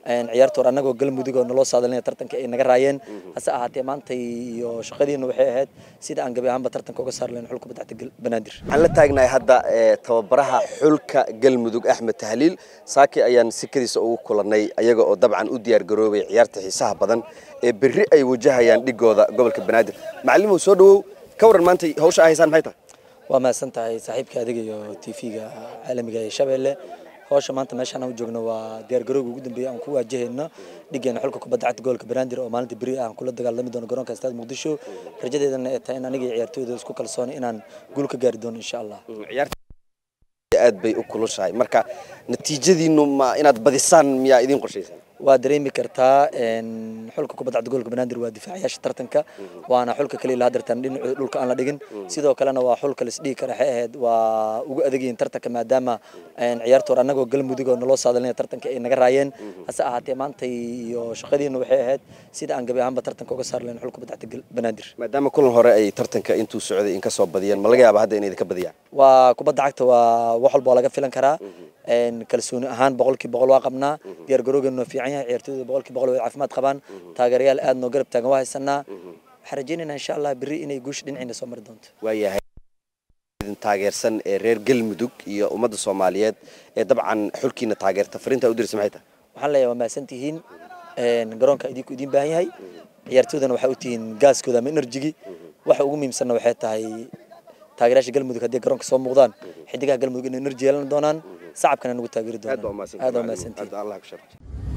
ciyaarta hore annagoo galmudug oo naloo saadalinaya tartanka ay naga raayeen hase ahaatee maanta iyo shaqadiina waxay ahayd sida aan gabi ahaanba tartanka uga saar lahayn xulka badacta banaadir waxaan la taagnahay hadda tababaraha xulka galmudug axmed tahliil saaki ayaan sikadiisa ugu kulannay ayaga oo dabcan u diyaar garoobay ciyaarta xiisaha badan ee berri ay wajahayaan dhigooda gobolka banaadir macallimow soo dhawow ka waran maanta hawsha a haysaan maxay tahay waa mahadsan tahay saaxiibka adiga iyo tv-ga caalamiga ee shabeelle hawsha maanta meeshaan aan u joogno waa diyaargarowga ugu dambeeya aan ku waajahayno dhigeena xulka kubadda cagta gobolka banaadir oo maalinta beri aan kula dagaalami doono garoonka istaad muqdisho rajadeedana ay tahay in aniga iyo ciyaartooyda isku kalsoon inaan guul ka gaari doono insha allah aad bay u kulushahay marka natiijadiinu ma inaad badisaan miyaa idiin qorshaysan waa dareemi kartaa xulka kubadda cagta gobolka banaadir waa difaacayaasha tartanka waana xulka kaliya la hadartan dhinaca dhulka aan la dhigin sidoo kalena waa xulka la isdhigi kara waxay ahayd waa ugu adegayin tartanka maadaama ciyaarta hore annagoo galmudug oo naloo saadalinaya tartanka ay naga raayeen hase ahaatee maanta iyo shaqadiina waxay ahayd sida aan gabi ahaanba tartanka uga saar lahayn xulka kubadda cagta banaadir maadaama kulan hore ay tartanka intuu socday in ka soo badiyeen ma laga yaaba hadda inay idinka badiyaan waa kubadda cagta waa wax walba waa laga filan karaa kalsooni ahaan boqolkii boqol waa qabnaa diyaar garoogeenu fiican yahay ciyaartooyda boqolkii boqol way caafimaad qabaan taageerayaal aad noo garab taagan waa haysanaa waxaan rajaynaynaa insha allah berri inay guusha dhinaciina soo mari doonto waayahay idin taageersan ee reer galmudug iyo ummadda soomaaliyeed ee dabcan xulkiina taageerta fariinta u dirisa maxay tahay waxaan leeyahay waa mahadsan tihiin garoonka idinku idiin baahan yahay ciyaartoydana waxay u tihiin gaaskooda ama enerjigii waxa ugu muhiimsanna waxay tahay taageerayaasha galmudug haddii garoonka soo muuqdaan xidigaha galmudug inay enerji yeelan doonaan sacabkana nagu taageeri doonaan aad baa umahadsantihiin aad baa mahadsantihiin allah ku sharfay